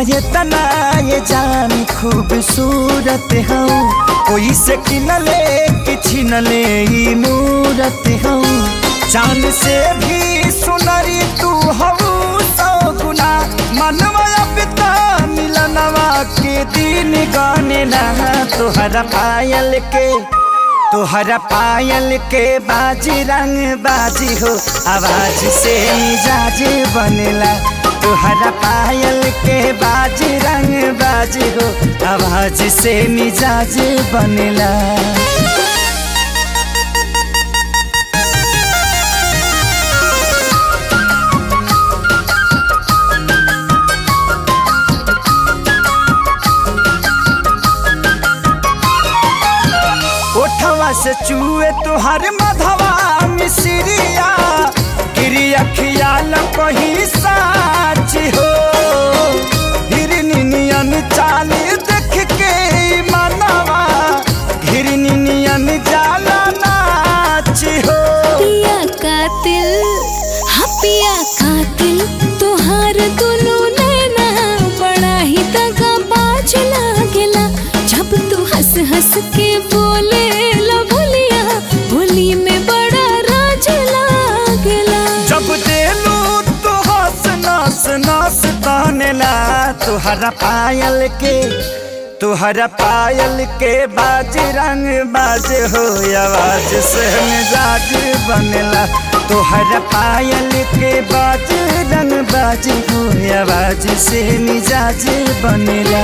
ये तना ये जान खूबसूरत हूँ कोई से किनले कि छिनले ई मूरत हूँ चांद से भी सुनरी तू हऊ सौ गुना मनवा पिता मिलनवा के दिन गाने लहा तोहरा पायल के तोहरा पायल के बाजी रंग बाजी हो आवाज से मिजाज बनेला तोहरा पायल के बाजी रंग बाजी हो आवाज से मिजाज बनेला ओठवा से चूहे तुहर मधवा मिसरिया गिरी अखियाल कही साच हो हिरनियन चाल देख के मनवा हिरनियन जाला नाच हो पिया कातिल हाँ पिया कातिल तोहार दुनू नैना बड़ा ही दगा बाज लागेला जब तू हंस हंस के बोले ला भुलिया भोली में बड़ा राज लागेला जब देलू तो हंस नस नस तानेला तुहरा पायल के तुहरा पायल के बाज रंग बाज हो आवाज से मिजाज बनेला तुहरा पायल के बाज रंग बाज हो आवाज से मिजाज बनेला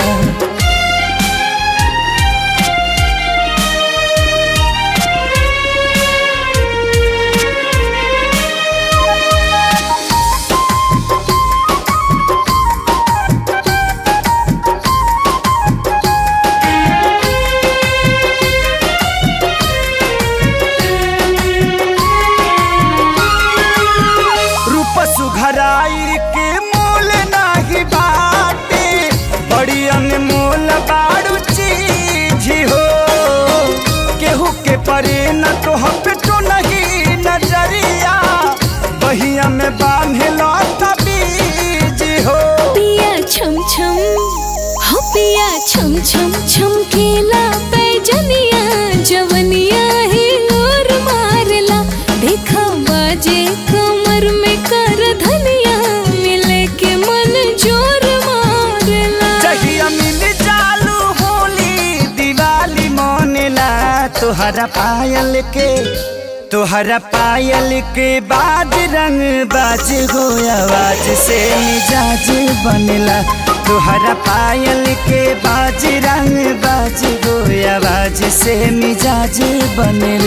रूप सुघराई के मोल नाही बाटे बड़ी अनमोल बाड़ू चीज हो केहू के परे न तो हम तो नहीं नजरिया बहिया में बांधे लो बीज हो पिया छम छम हो पिया छम छम छमकेला पैजनिया जवनिया ही और मारला देखा बाजे कमर में कर धनिया मिले के मन जोर मारला जहिया मिल चालू होली दिवाली मोनेला तोहरा पायल के तोहरा पायल के बाज रंग बाज हो आवाज से मिजाज बनेला तोहरा पायल के बाज रंग बाज हो आवाज से मिजाज बनेला